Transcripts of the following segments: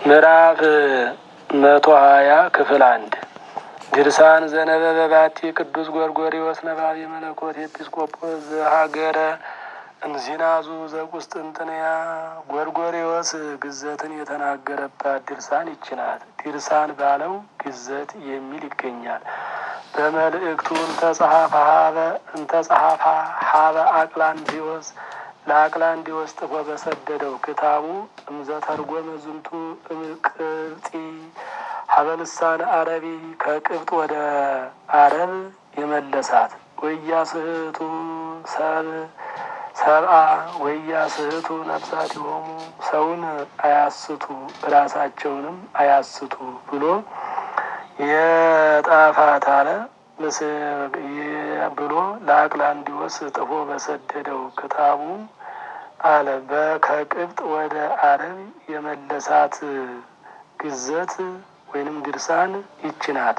ምዕራፍ መቶ ሀያ ክፍል አንድ ድርሳን ዘነበበ ባቲ ቅዱስ ጎርጎሪዎስ ነባቢ መለኮት ኤጲስቆጶስ ዘሀገረ እንዚናዙ ዘቁስጥንጥንያ ጎርጎሪዎስ ግዘትን የተናገረባት ድርሳን ይችናት። ድርሳን ባለው ግዘት የሚል ይገኛል። በመልእክቱ እንተጸሐፋ ሀበ አቅላንዲዎስ ለአቅላንዲዎስ ጥፎ በሰደደው ክታቡ እምዘተርጎመ ዝንቱ እምቅብጢ ሀበ ልሳነ አረቢ ከቅብጥ ወደ አረብ የመለሳት ወያስህቱ ሰብ ሰብአ ወያስህቱ ነፍሳት የሆሙ ሰውን አያስቱ ራሳቸውንም አያስቱ ብሎ የጣፋት አለ ብሎ ለአቅላንዲዎስ ጥፎ በሰደደው ክታቡ አለ ከቅብጥ ወደ አረብ የመለሳት ግዘት ወይንም ድርሳን ይችናት።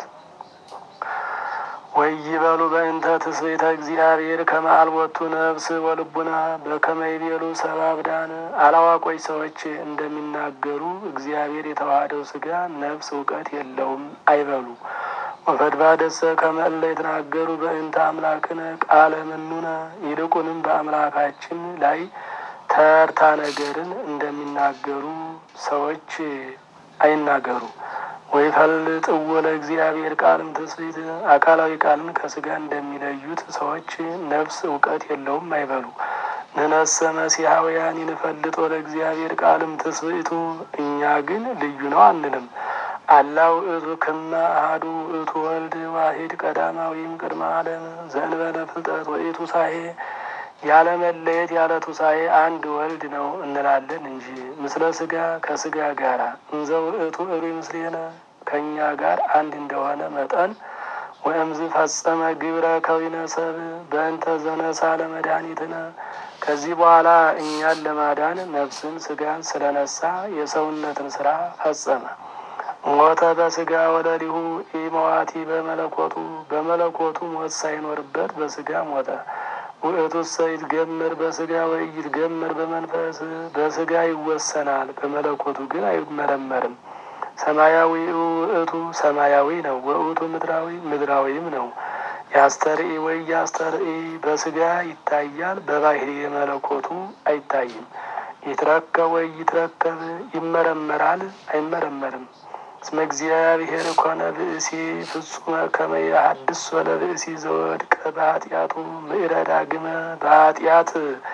ወይበሉ በእንተ ትስብእተ እግዚአብሔር ከመአልቦቱ ነፍስ ወልቡና በከመ ይቤሉ ሰብአ አብዳን አላዋቆች ሰዎች እንደሚናገሩ እግዚአብሔር የተዋሃደው ስጋ ነፍስ እውቀት የለውም አይበሉ። ወፈድባደሰ ከመ እለ የተናገሩ በእንተ አምላክነ ቃለ ምኑነ ይልቁንም በአምላካችን ላይ ተርታ ነገርን እንደሚናገሩ ሰዎች አይናገሩ። ወይ ፈልጥዎ ለእግዚአብሔር ቃልም ትስብእት አካላዊ ቃልን ከስጋ እንደሚለዩት ሰዎች ነፍስ እውቀት የለውም አይበሉ። ንነሰ መሲሐውያን ይንፈልጦ ለእግዚአብሔር ቃልም ትስብእቱ እኛ ግን ልዩ ነው አንልም። አላ ውእቱ ክመ አሐዱ ውእቱ ወልድ ዋሂድ ቀዳማዊም ቅድመ ዓለም ዘእንበለ ፍልጠት ወኢቱ ሳሄ ያለ መለየት ያለ ቱሳኤ አንድ ወልድ ነው እንላለን እንጂ ምስለ ስጋ ከስጋ ጋራ እንዘ ውእቱ እሩይ ምስሌነ ከእኛ ጋር አንድ እንደሆነ መጠን ወእምዝ ፈጸመ ግብረ ከዊነ ሰብ በእንተ ዘነሳ ለመድኃኒትነ ከዚህ በኋላ እኛን ለማዳን ነፍስን ስጋን ስለነሳ የሰውነትን ስራ ፈጸመ። ሞተ በስጋ ወለሊሁ ኢመዋቲ በመለኮቱ በመለኮቱ ሞት ሳይኖርበት በስጋ ሞተ። ውእቱሰ ይትገምር በስጋ ወይ ይትገምር በመንፈስ በስጋ ይወሰናል፣ በመለኮቱ ግን አይመረመርም። ሰማያዊ ውእቱ ሰማያዊ ነው፣ ወውእቱ ምድራዊ ምድራዊም ነው። ያስተርኢ ወይ ያስተርኢ በስጋ ይታያል፣ በባህሪ የመለኮቱ አይታይም። ይትረከብ ወይ ይትረከብ ይመረመራል፣ አይመረመርም። እስመ እግዚአብሔር ኮነ ብእሲ ፍጹመ ከመ ያሐድስ ወለ ብእሲ ዘወድቀ በኃጢአቱ ምዕረዳ ግመ በኃጢአት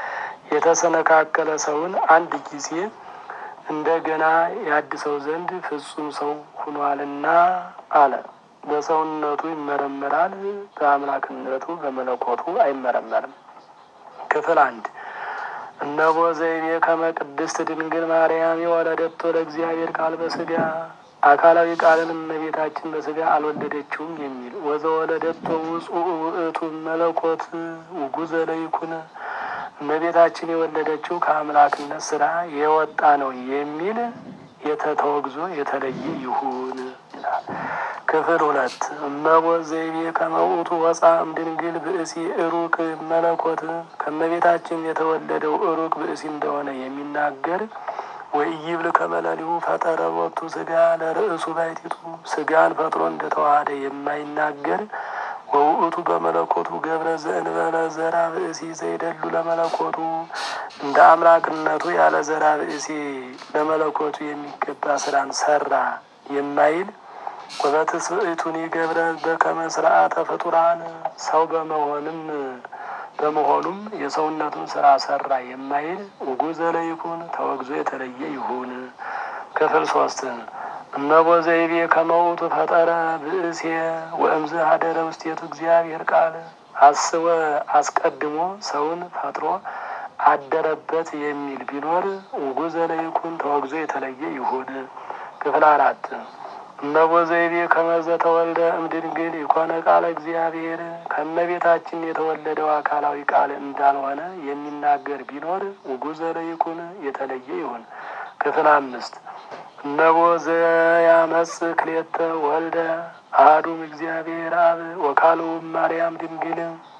የተሰነካከለ ሰውን አንድ ጊዜ እንደገና ያድሰው ዘንድ ፍጹም ሰው ሁኗልና አለ። በሰውነቱ ይመረመራል፣ በአምላክነቱ በመለኮቱ አይመረመርም። ክፍል አንድ እነሆ ዘይቤ ከመ ቅድስት ድንግል ማርያም የወለደቶ ለእግዚአብሔር ቃል በስጋ አካላዊ ቃልን እመቤታችን በስጋ አልወለደችውም የሚል ወዘወለደቶ ውጹእ ውእቱ መለኮት ውጉዘ ለይኩን እመቤታችን የወለደችው ከአምላክነት ስራ የወጣ ነው የሚል የተተወግዞ የተለየ ይሁን ይላል። ክፍል ሁለት እመቦ ዘይቤ ከመውቱ ወፃ እምድንግል ብእሲ እሩቅ መለኮት ከእመቤታችን የተወለደው እሩቅ ብእሲ እንደሆነ የሚናገር ወኢይብል ከመለሊሁ ፈጠረ ቦቱ ስጋ ለርእሱ ባይቲቱ ስጋን ፈጥሮ እንደተዋሃደ የማይናገር ወውእቱ በመለኮቱ ገብረ ዘእንበለ ዘራ ብእሲ ዘይደሉ ለመለኮቱ እንደ አምላክነቱ ያለ ዘራ ብእሲ ለመለኮቱ የሚገባ ስራን ሰራ የማይል ወበትስብእቱኒ ገብረ በከመ ስርዓተ ፍጡራን ሰው በመሆንም በመሆኑም የሰውነቱን ስራ ሰራ የማይል ውጉዘ ለይኩን ተወግዞ የተለየ ይሁን። ክፍል ሶስት እመቦ ዘይቤ ከመውቱ ፈጠረ ብእሴ ወእምዝ ሀደረ ውስቴቱ እግዚአብሔር ቃል አስወ አስቀድሞ ሰውን ፈጥሮ አደረበት የሚል ቢኖር ውጉዘ ለይኩን ተወግዞ የተለየ ይሁን። ክፍል አራት እመቦ ዘይቤ ከመዘ ተወልደ እምድንግል የኮነ ቃለ እግዚአብሔር ከእመቤታችን የተወለደው አካላዊ ቃል እንዳልሆነ የሚናገር ቢኖር ውጉዘ ለይኩን የተለየ ይሁን። ክፍል አምስት እነቦ ዘያመጽ ክሌተ ወልደ አሐዱም እግዚአብሔር አብ ወካልኡም ማርያም ድንግል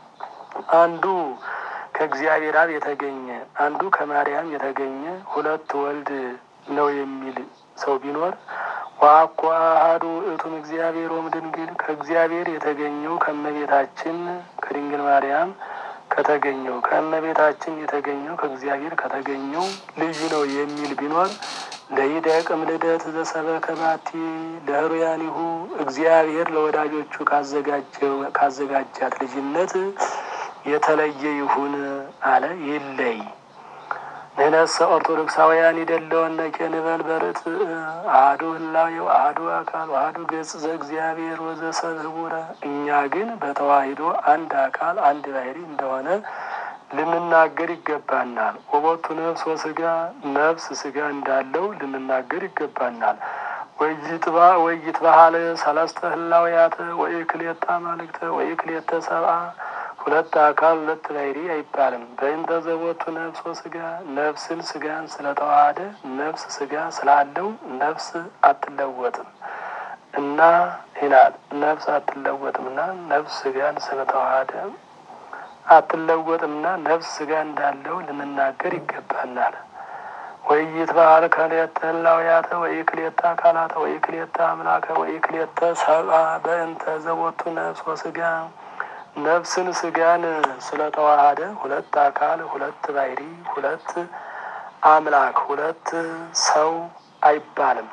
አንዱ ከእግዚአብሔር አብ የተገኘ አንዱ ከማርያም የተገኘ ሁለት ወልድ ነው የሚል ሰው ቢኖር ዋኮ አሐዱ ውእቱም እግዚአብሔር ወም ድንግል ከእግዚአብሔር የተገኘው ከእመቤታችን ከድንግል ማርያም ከተገኘው ከእመቤታችን የተገኘው ከእግዚአብሔር ከተገኘው ልዩ ነው የሚል ቢኖር ለይደቅም ልደት ዘሰበከ ባቲ ለህሩያኒሁ እግዚአብሔር ለወዳጆቹ ካዘጋጃት ልጅነት የተለየ ይሁን አለ። ይለይ ንሕነሰ ኦርቶዶክሳውያን ይደለወነ ኬንበል በርት አሐዱ ህላዌ ወአሐዱ አካል ወአሐዱ ገጽ ዘእግዚአብሔር ወዘሰብ ህቡረ። እኛ ግን በተዋሂዶ አንድ አካል አንድ ባህሪ እንደሆነ ልንናገር ይገባናል። ወቦቱ ነፍስ ወስጋ ነፍስ ስጋ እንዳለው ልንናገር ይገባናል። ወይትባ ወይትባሃል ሰለስተ ህላውያተ ወኢክልኤተ አማልክተ ወኢክልኤተ ሰብአ ሁለት አካል ሁለት ባህሪ አይባልም። በእንተ ዘቦቱ ነፍስ ወስጋ ነፍስን ስጋን ስለተዋሃደ ነፍስ ስጋ ስላለው ነፍስ አትለወጥም እና ይላል። ነፍስ አትለወጥምና ነፍስ ስጋን ስለተዋሃደ አትለወጥምና ነፍስ ስጋ እንዳለው ልንናገር ይገባናል። ወይትባሃል ክልኤተ ህላውያተ ወኢክልኤተ አካላተ ወኢክልኤተ አምላከ ወኢክልኤተ ሰብአ በእንተ ዘቦቱ ነፍስ ወስጋ ነፍስን ስጋን ስለተዋሃደ ሁለት አካል ሁለት ባህሪ ሁለት አምላክ ሁለት ሰው አይባልም።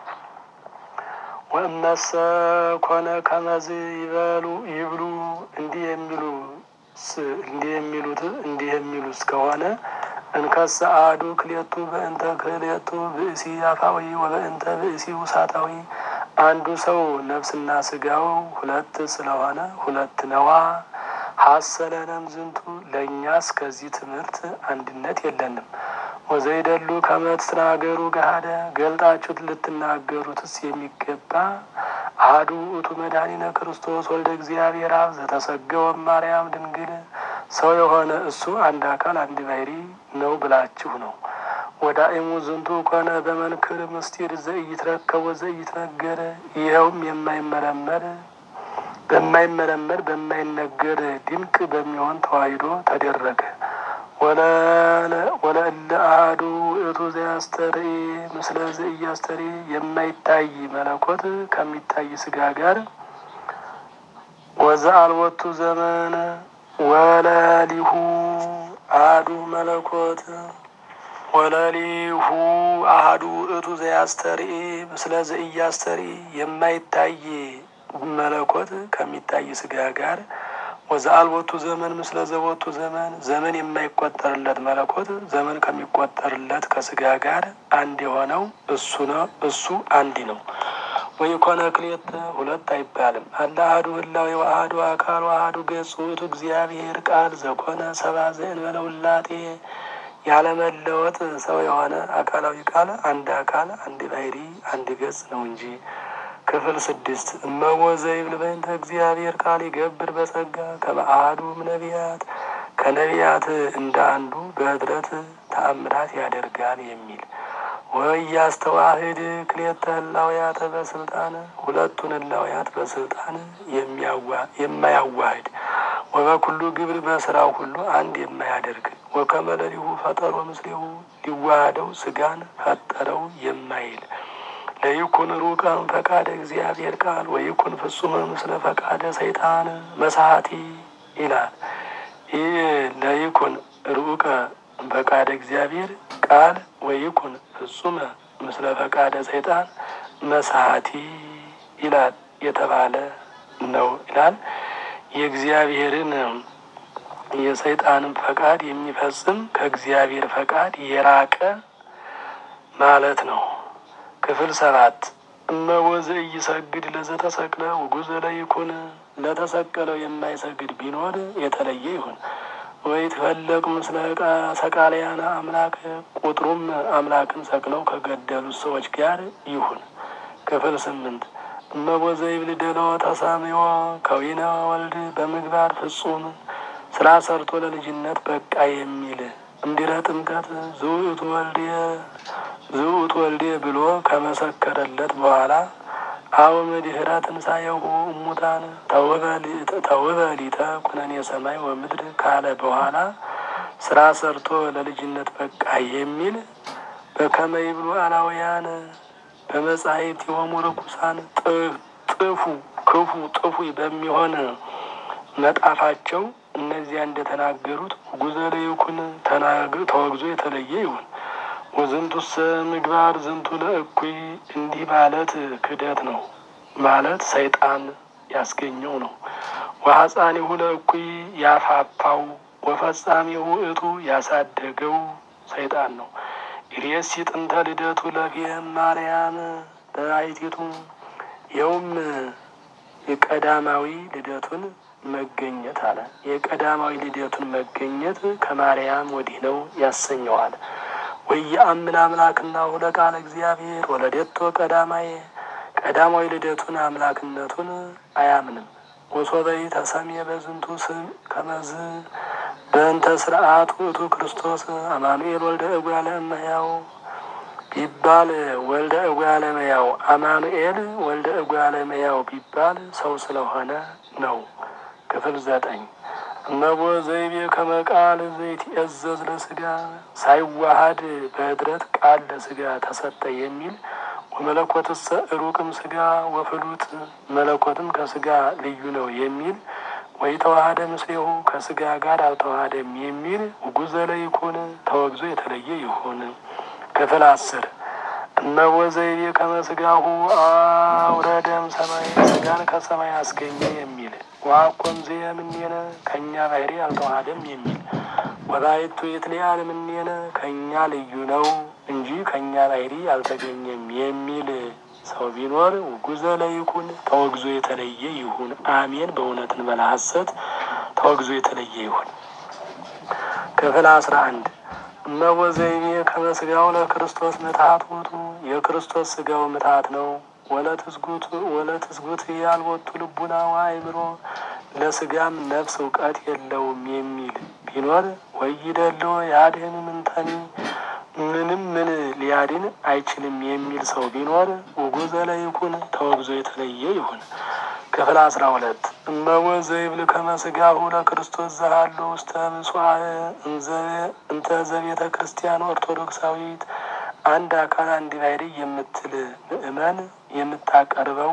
ወእመሰ ኮነ ከመዝ ይበሉ ይብሉ እንዲህ የሚሉ እንዲህ የሚሉት እንዲህ የሚሉ እስከሆነ እንከሰ አሐዱ ክልኤቱ በእንተ ክልኤቱ ብእሲ አፋዊ ወበእንተ ብእሲ ውሳጣዊ አንዱ ሰው ነፍስና ስጋው ሁለት ስለሆነ ሁለት ነዋ። ሀሰለነም ዝንቱ ለእኛስ ከዚህ ትምህርት አንድነት የለንም። ወዘይደሉ ከመትናገሩ ገሃደ ገልጣችሁት ልትናገሩትስ የሚገባ አሐዱ ውእቱ መድኃኒነ ክርስቶስ ወልደ እግዚአብሔር አብ ዘተሰገወ ማርያም ድንግል ሰው የሆነ እሱ አንድ አካል አንድ ባህሪ ነው ብላችሁ ነው። ወዳእሙ ዝንቱ ኮነ በመንክር ምስጢር ዘኢይትረከብ ወዘኢይትነገር ይኸውም የማይመረመር በማይመረመር በማይነገር ድንቅ በሚሆን ተዋሂዶ ተደረገ። ወለእለ አሐዱ ውእቱ ዘያስተርኢ ምስለ ዘኢያስተርኢ የማይታይ መለኮት ከሚታይ ስጋ ጋር ወዘአልወቱ ዘመን ወለሊሁ አሐዱ መለኮት ወለሊሁ አሐዱ ውእቱ ዘያስተርኢ ምስለ ዘኢያስተርኢ የማይታይ መለኮት ከሚታይ ስጋ ጋር ወዘአልቦቱ ዘመን ምስለ ዘቦቱ ዘመን ዘመን የማይቆጠርለት መለኮት ዘመን ከሚቆጠርለት ከስጋ ጋር አንድ የሆነው እሱ ነው። እሱ አንድ ነው። ወይኮነ ክልኤተ ሁለት አይባልም። አለ አሐዱ ህላዌ ወአሐዱ አካል ወአሐዱ ገጽ ውእቱ እግዚአብሔር ቃል ዘኮነ ሰብአ ዘእንበለ ውላጤ ያለመለወጥ ሰው የሆነ አካላዊ ቃል አንድ አካል አንድ ባህሪ አንድ ገጽ ነው እንጂ ክፍል ስድስት እመቦ ዘይብል በእንተ እግዚአብሔር ቃል ይገብር በጸጋ ከመ አሐዱም ነቢያት ከነቢያት እንደ አንዱ በኅድረት ተአምራት ያደርጋል የሚል ወኢያስተዋህድ ክልኤተ ህላውያተ በስልጣን ሁለቱን ህላውያት በስልጣን የማያዋህድ ወበኩሉ ግብር በስራው ሁሉ አንድ የማያደርግ ወከመ ለሊሁ ፈጠሮ ምስሌሁ ሊዋሃደው ስጋን ፈጠረው የማይል ለይኩን ሩቀም ፈቃደ እግዚአብሔር ቃል ወይኩን ፍጹመ ምስለ ፈቃደ ሰይጣን መሳቲ ይላል። ይህ ለይኩን ሩቀ ፈቃደ እግዚአብሔር ቃል ወይኩን ፍጹመ ምስለ ፈቃደ ሰይጣን መሳቲ ይላል የተባለ ነው ይላል። የእግዚአብሔርን የሰይጣንን ፈቃድ የሚፈጽም ከእግዚአብሔር ፈቃድ የራቀ ማለት ነው። ክፍል ሰባት እመወዘ እይሰግድ ለዘተሰቅለ ውጉዘ ለይኩን ለተሰቀለው የማይሰግድ ቢኖር የተለየ ይሁን። ወይ ትፈለቅ ምስለ ሰቃልያነ አምላክ ቁጥሩም አምላክን ሰቅለው ከገደሉት ሰዎች ጋር ይሁን። ክፍል ስምንት እመወዘ ይብል ደለወ ተሳምዮ ከዊነ ወልድ በምግባር ፍጹም ስራ ሰርቶ ለልጅነት በቃ የሚል እንዲረ ጥምቀት ዝውእቱ ወልድ ዝውእቱ ወልዴ ብሎ ከመሰከረለት በኋላ አወ መድኅረ ትንሣኤሁ እሙታን ተውበ ሊተ ኩነኔ ሰማይ ወምድር ካለ በኋላ ስራ ሰርቶ ለልጅነት በቃ የሚል በከመ ይብሉ አላውያን በመጻሕፍት የሆሙ ርኩሳን ጥፉ ክፉ ጥፉ በሚሆን መጣፋቸው እነዚያ እንደተናገሩት ጉዘለ ይኩን ተወግዞ የተለየ ይሁን። ወዝንቱሰ ምግባር ዝንቱ ለእኩይ እንዲህ ማለት ክደት ነው ማለት ሰይጣን ያስገኘው ነው። ወሐፃኒሁ ለእኩይ ያፋፋው ወፈጻሚሁ እቱ ያሳደገው ሰይጣን ነው። ኢሬሲ ጥንተ ልደቱ ለፊየም ማርያም በአይቲቱ ይኸውም የቀዳማዊ ልደቱን መገኘት አለ። የቀዳማዊ ልደቱን መገኘት ከማርያም ወዲህ ነው ያሰኘዋል። ወየአምን አምላክና ሁለ ቃለ እግዚአብሔር ወለደቶ ቀዳማዬ ቀዳማዊ ልደቱን አምላክነቱን አያምንም። ወሶበይ ተሰሜ በዝንቱ ስም ከመዝ በእንተ ስርዓት ውእቱ ክርስቶስ አማኑኤል ወልደ እጓለ እመሕያው ቢባል ወልደ እጓለ እመሕያው አማኑኤል ወልደ እጓለ እመሕያው ቢባል ሰው ስለሆነ ነው። ክፍል ዘጠኝ እነቦ ዘይቤ ከመቃል ዘይትእዘዝ ለስጋ ሳይዋሃድ በህድረት ቃል ለስጋ ተሰጠ የሚል ወመለኮትሰ ሩቅም ስጋ ወፍሉጥ መለኮትም ከስጋ ልዩ ነው የሚል ወይ ተዋሃደ ምስሌሁ ከስጋ ጋር አልተዋሃደም የሚል ጉዘለ ይኩን ተወግዞ የተለየ ይሁን። ክፍል አስር እነሆ ዘይቤ ከመስጋሁ አውረደም ሰማይ ስጋን ከሰማይ አስገኘ የሚል ዋኮም ዘየምኔነ ከእኛ ባህሪ አልተዋሃደም የሚል ወባይቱ የትለያል ምኔነ ከእኛ ልዩ ነው እንጂ ከእኛ ባህሪ አልተገኘም የሚል ሰው ቢኖር ጉዘለ ይኩን ተወግዞ የተለየ ይሁን። አሜን። በእውነት እንበላ ሐሰት ተወግዞ የተለየ ይሁን። ክፍል አስራ አንድ እነሆ ዘይቤ ከመስጋው ለክርስቶስ ምትሀት ውእቱ የክርስቶስ ስጋው ምትሀት ነው። ወለትስጉት ወለትስጉት ያልወጡ ልቡና ወአእምሮ ለስጋም ነፍስ እውቀት የለውም የሚል ቢኖር ወይደለው ያድህን ምንተኒ ምንም ምን ሊያድን አይችልም የሚል ሰው ቢኖር ውጉዘለ ይኩን ተወግዞ የተለየ ይሁን። ክፍል አስራ ሁለት እመወ ዘይብል ከመስጋሁ ለክርስቶስ ዘሃሉ ውስተ ምጽዋዕ እንተ ዘቤተ ክርስቲያን ኦርቶዶክሳዊት አንድ አካል አንድ ባሕርይ የምትል ምእመን የምታቀርበው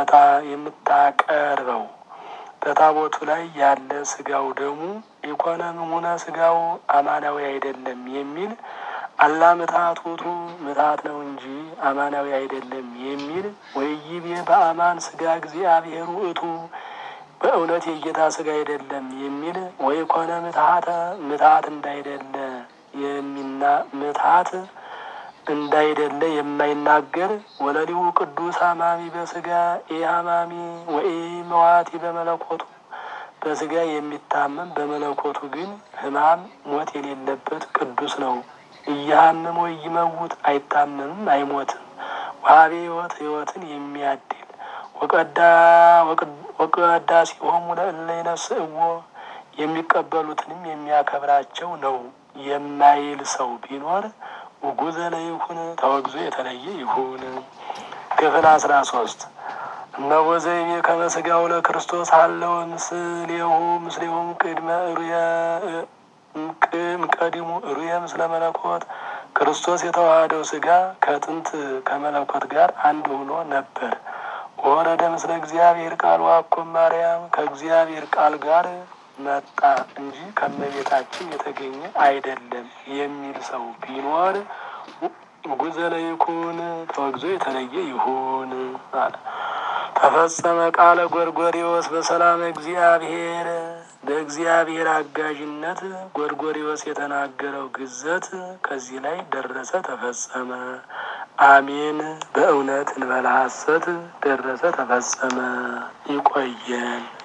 የምታቀርበው በታቦቱ ላይ ያለ ስጋው ደሙ ኢኮነም ሆነ ስጋው አማናዊ አይደለም የሚል አላ ምትሀት ውእቱ ምትሀት ነው እንጂ አማናዊ አይደለም የሚል ወይቤ በአማን ስጋ እግዚአብሔር ውእቱ በእውነት የጌታ ስጋ አይደለም የሚል ወይ ኮነ ምትሀተ ምትሀት እንዳይደለ የሚና ምትሀት እንዳይደለ የማይናገር ወለሊሁ ቅዱስ ሀማሚ በስጋ ኢ ሀማሚ ወኢ መዋቲ በመለኮቱ በስጋ የሚታመም በመለኮቱ ግን ሕማም ሞት የሌለበት ቅዱስ ነው። እያሃምም ወይ ይመውት አይታመምም አይሞትም። ዋቤ ሕይወት ሕይወትን የሚያድል ወቀዳ ሲሆሙ ለእለ ይነስእዎ የሚቀበሉትንም የሚያከብራቸው ነው የማይል ሰው ቢኖር ውጉዘለ ይሁን ተወግዞ የተለየ ይሁን። ክፍል አስራ ሶስት እነሆ ዘይቤ ከመስጋው ለክርስቶስ አለው ምስሌሁ ምስሌሁም ቅድመ ሩየ ቅም ቀዲሙ ሩየ ምስለ መለኮት ክርስቶስ የተዋሃደው ስጋ ከጥንት ከመለኮት ጋር አንድ ሆኖ ነበር። ወረደ ምስለ እግዚአብሔር ቃል ዋኮም ማርያም ከእግዚአብሔር ቃል ጋር መጣ እንጂ ከመቤታችን የተገኘ አይደለም የሚል ሰው ቢኖር ጉዘለ ይኩን ተወግዞ የተለየ ይሁን አለ። ተፈጸመ ቃለ ጎርጎሪዎስ በሰላም እግዚአብሔር በእግዚአብሔር አጋዥነት ጎርጎሪዎስ የተናገረው ግዘት ከዚህ ላይ ደረሰ፣ ተፈጸመ። አሜን። በእውነት እንበላ ሐሰት ደረሰ፣ ተፈጸመ። ይቆየን።